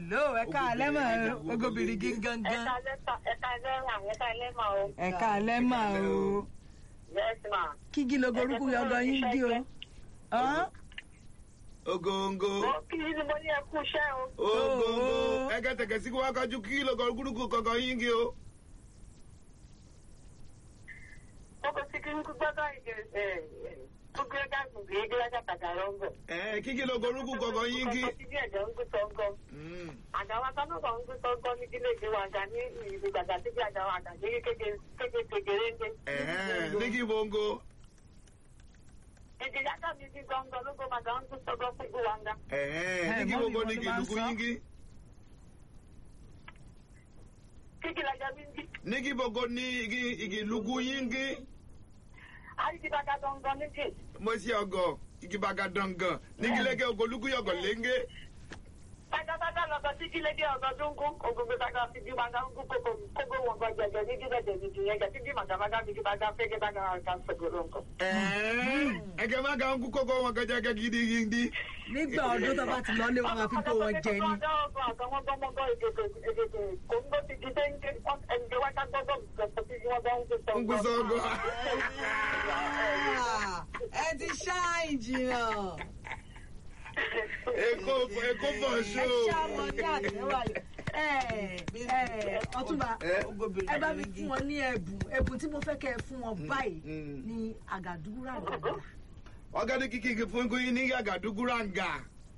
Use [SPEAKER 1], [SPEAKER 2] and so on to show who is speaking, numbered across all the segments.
[SPEAKER 1] hello ẹ ká alẹ́ mọ̀ ọ́ ogobìnrin gígangan
[SPEAKER 2] ẹ̀ka lẹ́fà ẹ̀ka lẹ́fà ẹ̀ka lẹ́fà o.
[SPEAKER 1] ẹ ká alẹ́ mọ̀ ọ́
[SPEAKER 2] yes ma.
[SPEAKER 1] kígi logo orúkú yọgọ yín dí o. Ọ́n?
[SPEAKER 3] ogongo
[SPEAKER 2] mo kí ni mo ní ẹkú iṣẹ́ o.
[SPEAKER 3] ogongo
[SPEAKER 1] Oh.
[SPEAKER 3] ẹgẹtẹkẹ sí kó wá kájú kí lọgọ gúrúkú kọkọ yín kí o.
[SPEAKER 2] mo kò sí kí n gbọ́dọ̀ ìgbẹ́ ẹ̀ gbogbo ẹ̀ka gbogbo ẹ̀ka ẹ̀ka tàgà rọ́ngọ̀.
[SPEAKER 3] ẹ kíkí lọgọ gúrúkú kọkọ yín kí.
[SPEAKER 2] kọ́kọ́ sí bí ẹ̀jẹ̀ ń gbé sọ́ngọ́.
[SPEAKER 3] Mm.
[SPEAKER 2] àgàwà kan náà ń gbé sọ́ngọ́ ní kílé ìgbé wa àgà ní ìlú gbàgbà tí bí àgàwà àgà ní kéke kéke kékeré ń dé.
[SPEAKER 3] Ẹ̀hẹ́n, ní kí bongo.
[SPEAKER 2] èdè yàtọ̀ mi ti gbọ̀ngàn ló gbọ́ màgà ń gbé sọ́ngọ́ fún ìgbé wa ń ga.
[SPEAKER 3] Ẹ̀hẹ́n, ní
[SPEAKER 1] Ẹ,
[SPEAKER 3] kí
[SPEAKER 1] mọ́mì
[SPEAKER 3] bongo
[SPEAKER 1] wọn
[SPEAKER 3] ní
[SPEAKER 1] ló
[SPEAKER 3] kí
[SPEAKER 1] máa ń
[SPEAKER 3] lùkú
[SPEAKER 1] sọ.
[SPEAKER 3] yín kí.
[SPEAKER 2] kíkì lajà mi ń dí.
[SPEAKER 3] ní kí bongo ní igi igi lùkú yín kí.
[SPEAKER 2] àyíkí bàgà gbọ̀ngàn ní jì.
[SPEAKER 3] mo ṣe ọgọ igi baga dangan ní kí lẹkẹ ogo lùkú yọgọ léńgé.
[SPEAKER 2] Pátápátá lọ́kọ̀ tí kí lédè ọ̀gọ́ tó ń kún, ògùngbè bàgà fi bí màgà ń kún kókó kókó wọn gbọ́ jẹjẹ ní gíga jẹjẹ ní yẹn jẹ tí bí màgà bàgà fi bàgà fẹ́ gé bàgà àgà ń sọ̀gọ̀rọ̀ nǹkan.
[SPEAKER 3] Ẹ̀hẹ́n, ẹgẹ má ga ń kú kókó wọn kẹjẹ kẹ gidi gidi.
[SPEAKER 1] nígbà ọdún tó bá ti lọ lé wọn máa fi kó wọn jẹ ni.
[SPEAKER 2] Ọjọ́ ọgbọ̀n àtàwọn gbọ́mọgbọ́ èdèdè èdèdè kò ń gbó ti di déńké ẹnìkẹ́ wájú gbọ́gbọ́ gbọ̀gbọ̀ tí wọ́n bá ń gbé
[SPEAKER 3] ń gbé sọ́gọ́.
[SPEAKER 4] Ah, ẹ ti ṣáàyìn jìnnà.
[SPEAKER 3] èkó èkó bọ̀ ṣó.
[SPEAKER 1] ẹ ṣàmọ ní àtẹwà yìí. ẹ ẹ ọtúnba
[SPEAKER 3] Ẹ?
[SPEAKER 1] ẹ bá mi fún wọn ní ẹbùn ẹbùn tí mo fẹ́ kẹ́ ẹ fún wọn báyìí
[SPEAKER 3] Mm.
[SPEAKER 1] ní àgàdúrà àgàdà.
[SPEAKER 3] ọgá ní kíkì kí fún yín ní àgàdúgúràǹgà.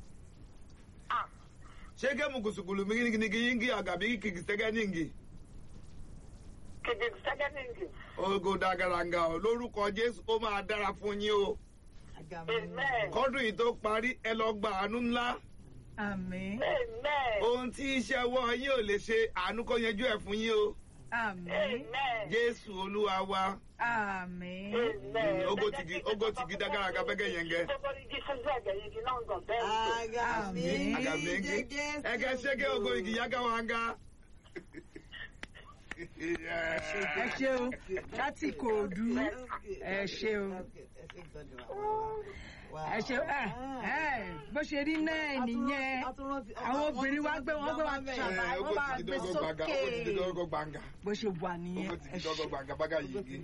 [SPEAKER 3] ṣé kẹ́mu kùsùkùlù mi ní kí yín kí àgàbí kìkì sẹ́gẹ́ ní ngi.
[SPEAKER 2] Kìdì sẹ́gẹ́dìngì.
[SPEAKER 3] ogo dagaranga o lórúkọ jésù ó máa dára fún yín o.
[SPEAKER 2] Amen.
[SPEAKER 3] kọ́dún yìí tó parí ẹ lọ gba àánú ńlá.
[SPEAKER 1] àmín
[SPEAKER 2] Amen.
[SPEAKER 3] ohun tí iṣẹ́ wọ́ yín ò lè ṣe àánú kó yanjú ẹ̀ fún yín o.
[SPEAKER 1] àmín
[SPEAKER 2] Amen.
[SPEAKER 3] jésù olúwa wa.
[SPEAKER 1] àmín.
[SPEAKER 2] Amen.
[SPEAKER 3] ogo tigi ogo tigi dagaranga bẹ́gẹ́ yẹn gẹ́.
[SPEAKER 2] Gbogbo igi fún ẹ̀jẹ̀ igi náà ń gàn bẹ́ẹ̀ ni.
[SPEAKER 1] Àmín.
[SPEAKER 3] agàmẹ́gẹ́ ẹgẹ́ ṣẹ́gẹ́ ogo igi yaga wa nga.
[SPEAKER 1] ẹ ṣe o láti kòòdú ẹ ṣe o ẹ ṣe ẹ ẹ bó ṣe rí náà nìyẹn àwọn obìnrin wa gbé wọn gbé wa ṣàbà wọn
[SPEAKER 3] ogo
[SPEAKER 1] máa
[SPEAKER 3] tigi
[SPEAKER 1] gbé
[SPEAKER 3] dọ́gọ́ gbàngà ogo tigi
[SPEAKER 1] sókè
[SPEAKER 3] dọ́gọ́ gbàngà
[SPEAKER 1] bó ṣe wà nìyẹn
[SPEAKER 3] ogo
[SPEAKER 1] ẹ
[SPEAKER 3] tigi dọ́gọ́
[SPEAKER 1] ṣe
[SPEAKER 3] gbàngà bága yìí gé.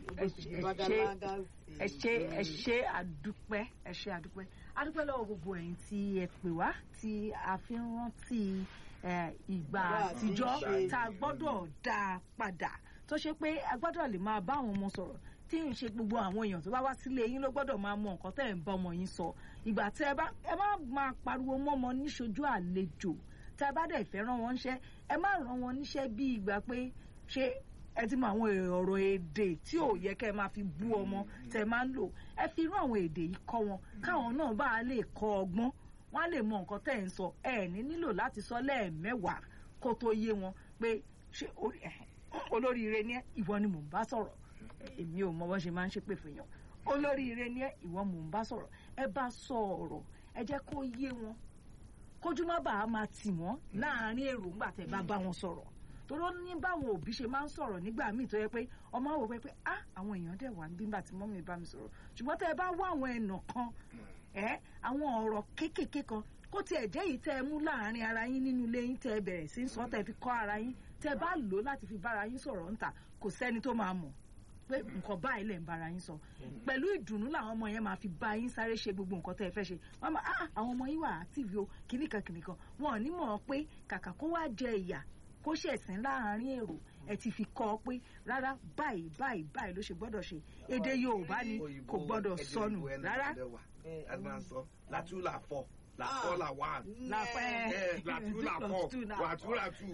[SPEAKER 1] ẹ ṣe ẹ ṣe àdúpẹ́ ẹ ṣe àdúpẹ́ àdúpẹ́ lọ́wọ́ gbogbo ẹ̀yin tí ẹ pè wá tí a fi ń rántí ẹ, ìgbà àtijọ́ tá a gbọ́dọ̀ dá a padà tó ṣe pé a gbọ́dọ̀ lè máa bá àwọn ọmọ sọ̀rọ̀ tí ń ṣe gbogbo àwọn èèyàn tó bá wá sílé yín ló gbọ́dọ̀ máa mọ nǹkan tẹ́ ẹ̀ ń bá ọmọ yín sọ ìgbà tẹ́ ẹ bá ẹ má máa pariwo mọ́mọ níṣojú àlejò tẹ́ ẹ bá dẹ̀ fẹ́ rán wọn níṣẹ́ ẹ má rán wọn níṣẹ́ bí ìgbà pé ṣé ẹ ti mọ àwọn ọ̀rọ̀ èdè tí ò yẹ kẹ́ ẹ máa fi bú ọmọ tẹ́ ẹ máa ń lò ẹ fi irú àwọn èdè yìí kọ́ wọn káwọn náà bá a lè kọ́ ọgbọ́n wọ́n á lè mọ nǹkan tẹ́ ẹ̀ ń sọ ẹ ní nílò láti sọ lẹ́ẹ̀mẹ́wàá kó tó yé wọn pé ṣé orí- olóríire ni ẹ́ ìwọ ni mò ń bá sọ̀rọ̀ èmi ò mọ bó ṣe máa ń ṣépè fún yàn olóríire ni ẹ́ ìwọ mò ń bá sọ̀rọ̀ ẹ bá sọ ọ̀rọ̀ ẹ jẹ́ kó yé wọn kójú má bàa máa tì wọ́n láàárín èrò ńgbà tẹ́ bá bá wọn sọ̀rọ̀ toró ní báwọn òbí ṣe máa ń sọ̀rọ̀ nígbà míì tó yẹ pé ọmọ àwọn òwe pé ah àwọn èèyàn dẹ̀ wà nígbà tí mọ́mí bá mi sọ̀rọ̀ ṣùgbọ́n tẹ́ ẹ bá wá àwọn ẹ̀nà kan ẹ àwọn ọ̀rọ̀ kéékèèké kan kó tiẹ̀ jẹ́ yìí tẹ́ ẹ mú láàárín ara yín nínú ilé yín tẹ́ ẹ bẹ̀rẹ̀ sí í sọ tẹ́ ẹ fi kọ́ ara yín tẹ́ ẹ bá lò ó láti fi bára yín sọ̀rọ̀ ńta kò sẹ́ni tó máa mọ̀ pé nǹkan báyìí lẹ̀ ń bára yín sọ pẹ̀lú ìdùnnú làwọn ọmọ yẹn máa fi bá yín sáré ṣe gbogbo nǹkan tẹ́ ẹ fẹ́ ṣe wọ́n máa ah àwọn ọmọ yín wà active o kìnnìkan kìnnìkan wọn ò ní mọ̀ ọ́ pé kàkà kó wá jẹ ìyà kó ṣẹ̀sìn láàárín èrò ẹ ti fi kọ́ ọ pé rárá báyìí báyìí báyìí ló ṣe gbọ́dọ̀ ṣe èdè Yorùbá ni kò gbọ́dọ̀ sọnù rárá
[SPEAKER 3] làtú là fọ làfọ là wà.
[SPEAKER 1] láfẹ́
[SPEAKER 3] ẹ làtú là fọ làtú là tù.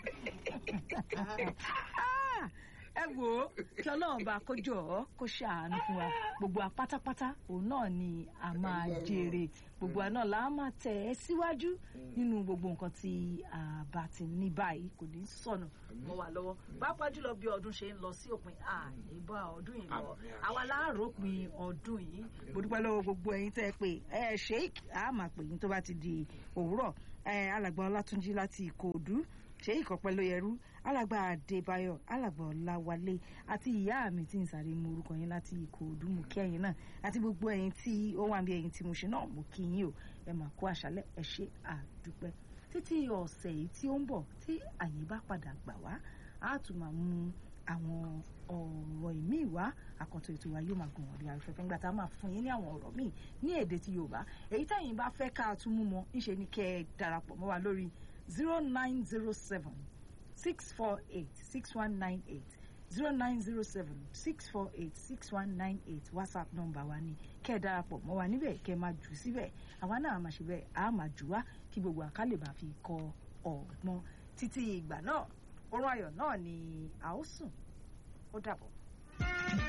[SPEAKER 1] Ah, ẹ wò ó kí ọlọ́run bá kó jọ ọ́ kó ṣàánú fún wa gbogbo wa pátápátá òun náà ni a máa jèrè gbogbo wa náà là á máa tẹ̀ ẹ́ síwájú nínú gbogbo nǹkan tí a bá ti ní báyìí kò ní sọnù mọ́ wa lọ́wọ́ pàápàá jùlọ bí ọdún ṣe ń lọ sí òpin àní bá ọdún yìí lọ àwa láàrópin ọdún yìí mo dúpẹ́ lọ́wọ́ gbogbo ẹ̀yin tẹ́ ẹ pé ẹ sheik a máa pè yín tó bá ti di òwúrọ̀ ẹ alàgbà ọlátúnjí láti ìkòòdú sheik ọpẹ́lóyẹrú alàgbà adébáyọ̀ alàgbà ọláwálé àti ìyá mi tí ń sáré mú orúkọ yín láti ìkòòdú mú kí ẹ̀yin náà àti gbogbo ẹ̀yin tí ó wà bí ẹ̀yin tí mo ṣe náà mo kí yín o ẹ máa kó àṣálẹ́ ẹ ṣe àdúpẹ́ títí ọ̀sẹ̀ yìí tí ó ń bọ̀ tí àyè bá padà gbà wá á tún máa mú àwọn ọ̀rọ̀ ìmíì wá àkàntó ètò wa yóò máa gùn ọ̀rẹ́ afẹ́fẹ́ nígbà tá a máa fún yín ní àwọn ọ̀rọ̀ míì ní èdè ti Yorùbá èyí táyìn bá fẹ́ ká tún mú mọ́ ńṣe ni kẹ́ ẹ darapọ̀ mọ́ wa lórí zero nine zero seven six four eight six one nine eight zero nine zero seven six four eight six one nine eight whatsapp nọ́mbà wa ni kẹ́ ẹ darapọ̀ mọ́ wa níbẹ̀ kẹ́ ẹ máa jù síbẹ̀ àwa náà máa ṣe bẹ́ẹ̀ á máa jù wá kí gbogbo àkálẹ̀ bá fi kọ ọ̀gbọ́n títí ìgbà náà orun ayọ̀ náà ni a ó sùn ó dàbọ̀.